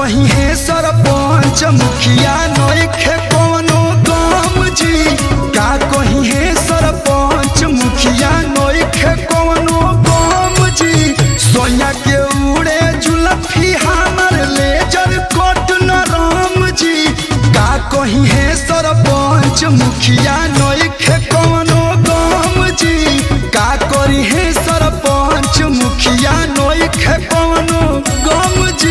कही है सरपंच मुखिया नइखे कवनो गम जी का कही है सरपंच मुखिया नइखे कवनो गम जी सोया के उड़े जुलफी हमर लेजर कोट न राम जी का कही है सरपंच मुखिया नइखे कवनो गम जी का करी है सरपंच मुखिया नइखे कवनो गम जी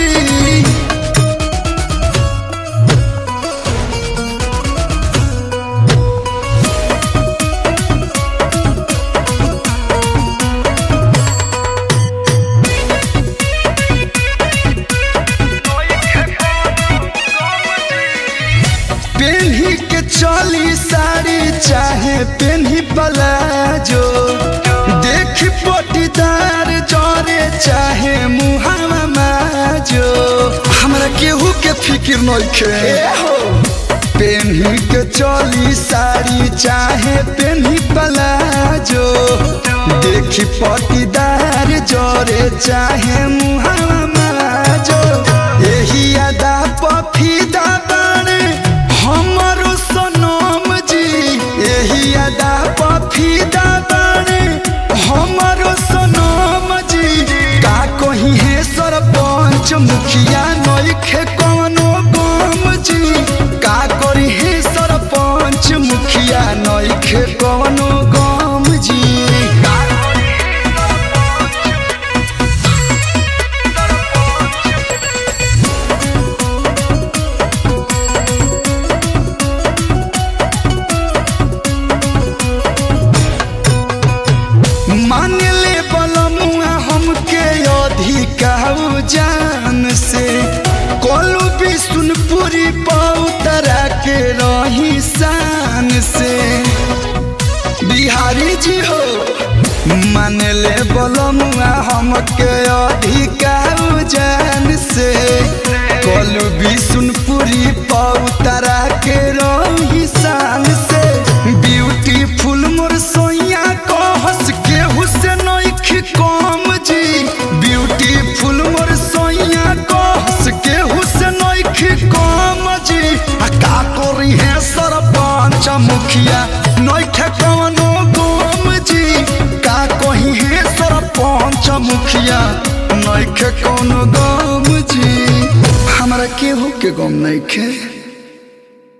पेन्ही के चली साड़ी चाहे पेन्ही पलाजो देख पटीदार जरे चाहे मुहावा माजो हमरा केहू के फिक्र नइखे पेन्ही के चली साड़ी चाहे पेन्ही पलाजो देख पटीदार जरे चाहे मुहावा माजो एही अदा पफीदा बाणे हमरो सनम जी एही अदा पफीदा बाणे हमरो सनम जी का कही है सरपंच मुखिया नइखे कवनो गम जी का करी है सरपंच मुखिया नइखे कवनो गम जी मान ले बलमुआ हमके अधिकाऊ जान से कोलू भी सुनपुरी पौतरा के रही शान से बिहारी जी हो मान ले बलमुआ हमके अधिकाऊ जान से कोलू भी सुनपुरी पौतरा के रही शान से ब्यूटीफुल मोर सोइया को हंस के हुसैन कम जी ब्यूटीफुल मोर सोइया को हंस के हुसैन कम जी आ का करी है सरपंच मुखिया नइखे कवनो गम जी का कही है सरपंच मुखिया नइखे कवनो गम जी हमरा केहू के गम नइखे